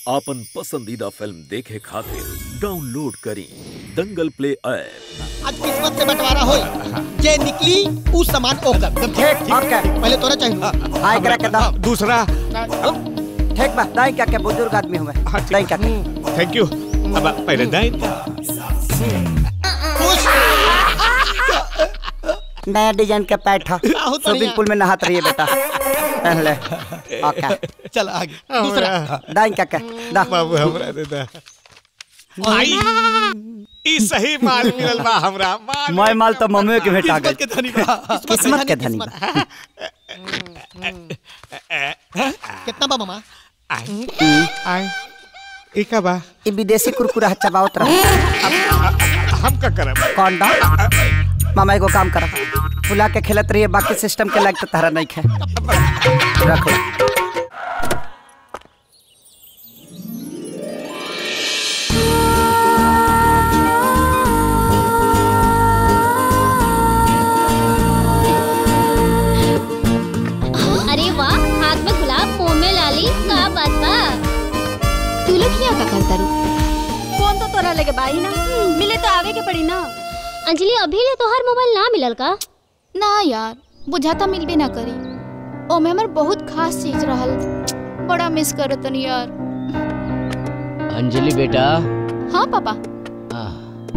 आपन पसंदीदा फिल्म देखे खातिर डाउनलोड करी दंगल प्ले ऐप आज किस्मत से बंटवारा होई जे निकली उ सामान ओकर ठीक ओके पहले तोरा चाहिए हाय करा के दा दूसरा ठीक बा दाई क्या के बुजुर्ग आदमी हुए हाँ, ठीक। दाई क्या के थैंक यू अब पहले दाइन खुश नया डिजाइन के पैठ बहुत बढ़िया। स्विमिंग पूल में नहात रहिए बेटा पहन ले ओके चल आगे दूसरा दाई क्या के दा बाबू हमरा दे दा आई ई सही माल मिलल बा हमरा माल मैं माल तो मम्मी के भेटा किस्मत के गई धनी बा किस्मत के धनी बा कितना बा मामा आई आई ई का बा ई विदेशी कुरकुरा चबावत रह हम का करब कौन दा मामा एगो काम कर फुला के खेलत रहिए बाकी सिस्टम के लायक तो तारा नहीं खे रख लो अरे वाह हाथ में गुलाब मुंह में लाली का बात बा तू लोग यहाँ का करता रू फोन तो तोरा लेके बाई ना मिले तो आवे के पड़ी ना अंजलि अभी ले तोहर मोबाइल ना मिलल का ना यार बुझाता मिलबे ना करी ओमे हमर बहुत खास चीज रहल बड़ा मिस करत तनी यार अंजलि बेटा हाँ पापा हाँ।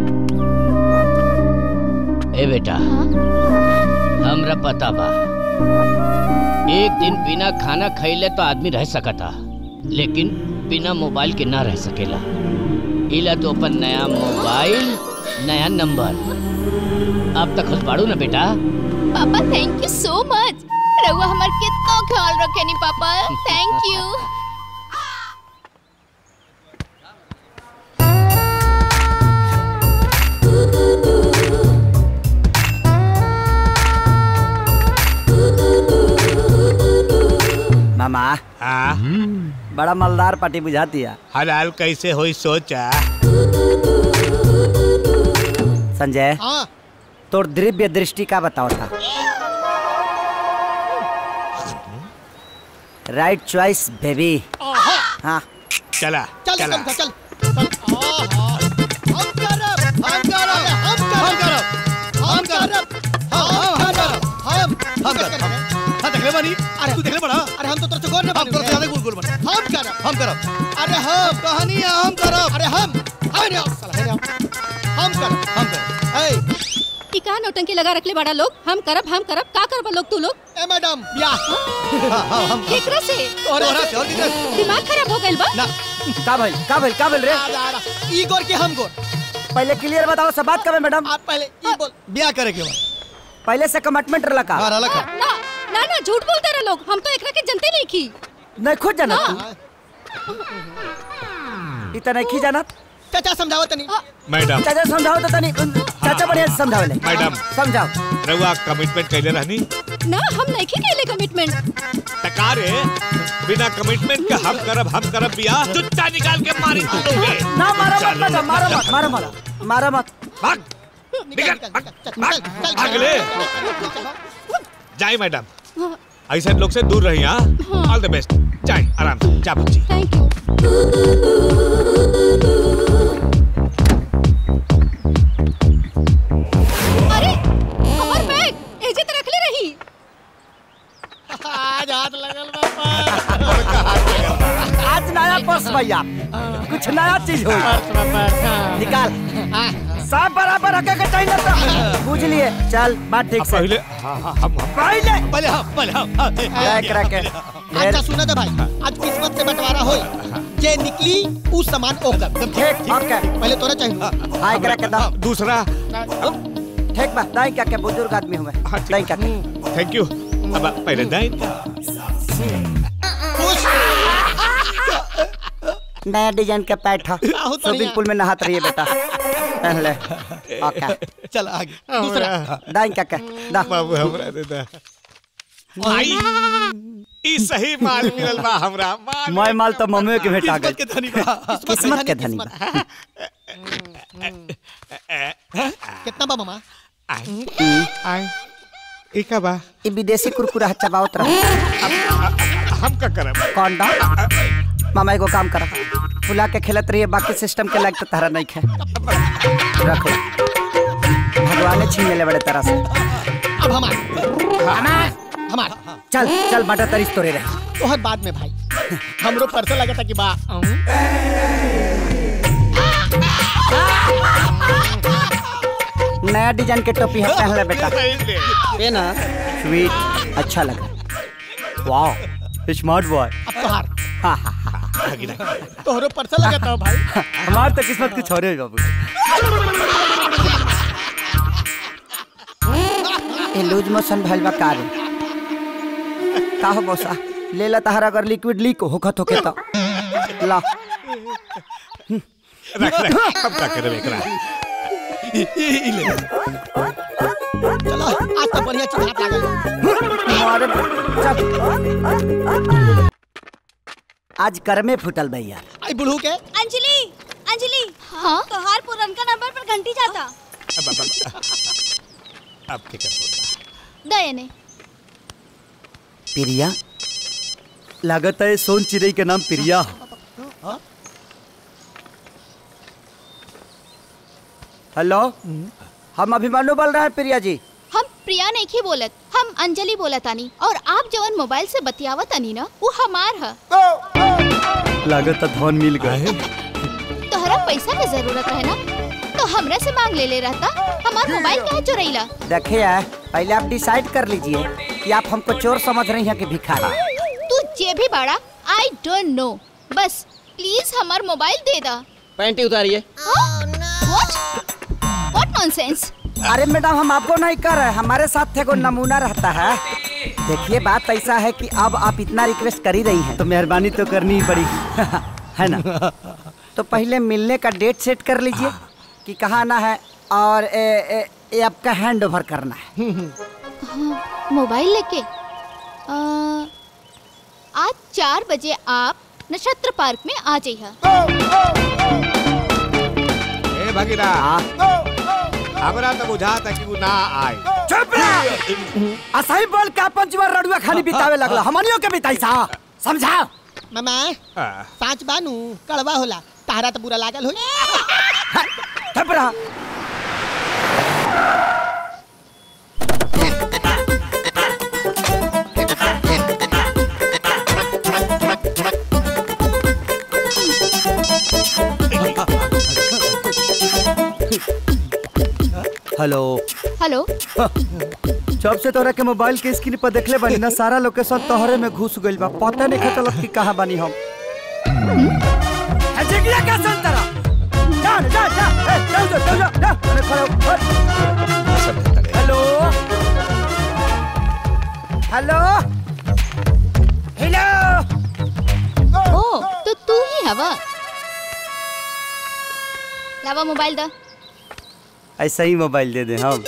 ए बेटा हाँ हमरा पता बा एक दिन बिना खाना खइले तो आदमी रह सकता लेकिन बिना मोबाइल के ना रह सकेला इला तो अपन नया मोबाइल नया नंबर अब तक खुश बाड़ू ना बेटा पापा थैंक यू सो मच रहुआ हमार कितना ख्याल रखेनी पापा थैंक यू मामा हाँ बड़ा मलदार पार्टी बुझाती है हलाल कैसे होई सोचा संजय हाँ तोर दिव्य दृष्टि का बताओ था राइट चॉइस बेबी हाँ चला चल चला चल चल चल आहा, हम करब हम करब हम करब हम करब हम करब हम हम करब हाँ देखले बानी अरे तू देखले बड़ा अरे हम तो तोर से गौर न हम बानी करते ज्यादा गुल गुल बना हम करब हम करब अरे हम कहानी है हम करब अरे हम अरे आओ, साला है हम करब हम करब ए ई का नौटंकी लगा रखले बड़ा लोग हम करब हम करब का करब लोग तू लोग ए मैडम ब्याह हाँ हाँ हम केकरा से और और और किधर दिमाग खराब हो गइल बा ना का भाई का भाई का बोल रे आ जा रहा ई गोर के हम गोर पहले क्लियर बताओ सब बात करें मैडम आप पहले ई बोल ब्याह करे के बाद पहले से कमिटमेंट रला का हाँ रहा ना ना ना झूठ बोलते रहे लोग हम तो एकरा के जनते नहीं की नहीं खुद जाना तू इतना नहीं खी जाना चाचा समझाओ तनी मैडम चाचा समझाओ तो तनी चाचा बढ़िया से समझाओ ले मैडम। समझाओ रउआ कमिटमेंट कैले रहनी ना हम नहीं की केले कमिटमेंट तकारे बिना कमिटमेंट के हम करब हम करब बियाह जुत्ता निकाल के मारी दोगे ना मारा मत मैडम मारा मत मारा मत मारा मत भाग निकल निकल, निकल चल भाग, चल चल भाग ले। चल जाए मैडम ऐसे लोग से दूर रही हाँ ऑल द बेस्ट जाए आराम से जा बुच्ची थैंक यू अरे हमार बैग एजे त रखले रही आज हाथ लगल बापा आज नया पर्स भैया कुछ नया चीज हो निकाल सब बराबर रखे के चाहिए तो बुझ लिए चल बात ठीक से पहले हाँ हाँ हम हम पहले पहले हम पहले हम हाँ, ए, रख रखे अच्छा सुना था भाई आज किस्मत से बंटवारा होई जे निकली उ सामान ओकर ठीक ओके पहले तोरा चाहिए हाय करा के दा दूसरा ठीक बा दाई क्या के बुजुर्ग आदमी हुए हाँ, ठीक। दाई क्या के थैंक यू अब पहले दाइन खुश नया डिजाइन के पैठ बहुत स्विमिंग बढ़िया। पूल में नहात रहिए बेटा पहन ले ओके चल आगे दूसरा दाई क्या के दा बाबू हमरा दे दा आई ई सही माल मिलल बा हमरा माल मैं माल तो मम्मी के भेटा किस्मत गई के धनी बा किस्मत के धनी बा कितना बा मामा आई आई ई का बा ई विदेशी कुरकुरा चबावत रह हम का करब कौन दा मामा एगो काम करा फुला के खेलत रहिए बाकी सिस्टम के लायक तो तारा नहीं खे रख लो भगवान छीन ले बड़े तरह से अब हमार हमार चल चल बाटा तरीस तोरे रहे तोहर बाद में भाई हमरो परसों लगा था कि बा नया डिजाइन के टोपी है पहन ले बेटा ये ना स्वीट अच्छा लगा वाह स्मार्ट बॉय अब तोहार हाँ हाँ हाँ तोहरो परसों लगा था भाई हमार तो किस्मत कुछ और है बाबू ये लूज मोशन भइल बा कार का हो बौसा ले ला तहरा अगर लिक्विड लीक होखत होके तो ला रख रख अब क्या करे एकरा चलो आज तो बढ़िया चीज हाथ लागल बा। मारे चल आज कर में फुटल भैया आई बुढ़ू के अंजलि अंजलि हाँ तोहार पुरनका नंबर पर घंटी जाता अब अब अब अब क्या कर दये ने प्रिया लागत है सोन चिड़ई के नाम प्रिया हेलो हम अभिमानु बोल रहे हैं प्रिया जी हम प्रिया नहीं की बोलत हम अंजलि बोलत आनी और आप जवन मोबाइल से बतियावत आनी ना वो हमार है लागत धन मिल गए तोहरा पैसा के जरूरत है ना तो हमरा से मांग ले ले रहता हमार मोबाइल कहे चुरैला देखिए पहले आप डिसाइड कर लीजिए कि आप हमको चोर समझ रही हैं कि भिखारी तू जे भी बाड़ा आई डोंट नो बस प्लीज हमार मोबाइल दे दा पैंटी उतारिए व्हाट व्हाट नॉनसेंस अरे मैडम हम आपको नहीं कर रहे हमारे साथ एगो नमूना रहता है देखिए बात ऐसा है कि अब आप इतना रिक्वेस्ट कर ही रही हैं तो मेहरबानी तो करनी ही पड़ी है ना तो पहले मिलने का डेट सेट कर लीजिए कि कहाँ आना है और ए, ए, ए आपका हैंड ओवर करना है मोबाइल लेके अ, आज चार बजे आप नक्षत्र पार्क में आ जाइए ए भगीरा हमरा तो बुझाता कि वो ना आए चुप रह असही बोल के अपन जीवन रडुआ खाली बितावे लगला हमनियो के बिताई सा समझा मामा हाँ। पाँच बानू कड़वा होला तारा तो बुरा लागल होई चुप रह हेलो हेलो जब से तोरा के मोबाइल के स्क्रीन पर देखले बानी ना सारा लोकेशन तोहरे में घुस गइल बा पता नहीं चलत कि कहाँ बानी हम जिगिया का संतरा जा जा जा ए, जा जा जा जा जा अरे खड़े हो, हट। हेलो हेलो हेलो ओ तो तू ही हवा लावा मोबाइल दा ऐसा ही मोबाइल दे दे हम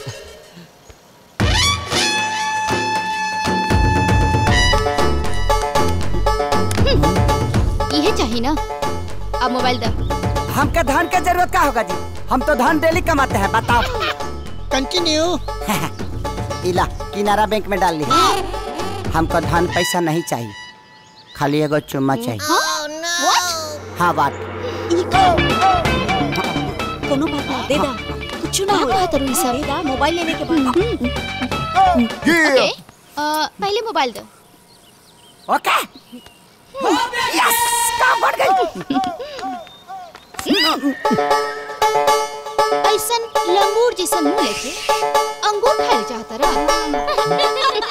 ये चाहिए ना अब मोबाइल दा हमके धन के जरूरत का होगा जी हम तो धन डेली कमाते हैं बताओ कंटिन्यू इला किनारा बैंक में डाल ली हमको धन पैसा नहीं चाहिए खाली एगो चुम्मा चाहिए व्हाट हाँ बात कोनो बात ना दे दा कुछ ना क्या हो बात है सब दे दा मोबाइल लेने के बाद ओके अ, पहले मोबाइल दो ओके यस काम बढ़ गई ऐसन लंगूर जैसन मुंह लेके अंगूर खाए चाहता रहा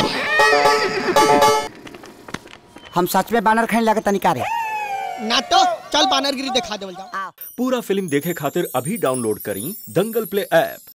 हम सच में बानर खाने लगे तनिका रे ना तो चल बानरगिरी दिखा देवल जाओ पूरा फिल्म देखे खातिर अभी डाउनलोड करी दंगल प्ले ऐप